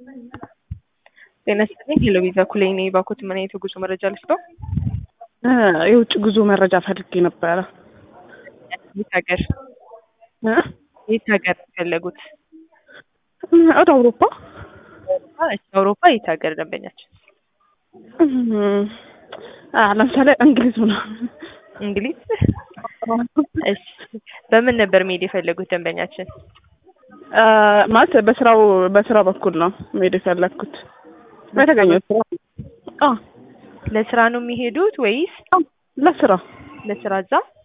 ጤና ይስጥልኝ ሄሎ ቪዛ ኩሌ ነኝ። ባኮት ምን አይነት የጉዞ መረጃ ልስጠው? የውጭ ጉዞ መረጃ ፈልጌ ነበረ። የት ሀገር እ? የት ሀገር የፈለጉት? ወደ አውሮፓ እሺ፣ አውሮፓ የት ሀገር ደንበኛችን? እም፣ አ ለምሳሌ እንግሊዝ ምናምን እንግሊዝ። እሺ፣ በምን ነበር መሄድ የፈለጉት ደንበኛችን? አ፣ ማለት በስራው በስራ በኩል ነው መሄድ የፈለግኩት በተገኘው ስራ አ ለስራ ነው የሚሄዱት ወይስ ለስራ ለስራ እዛ?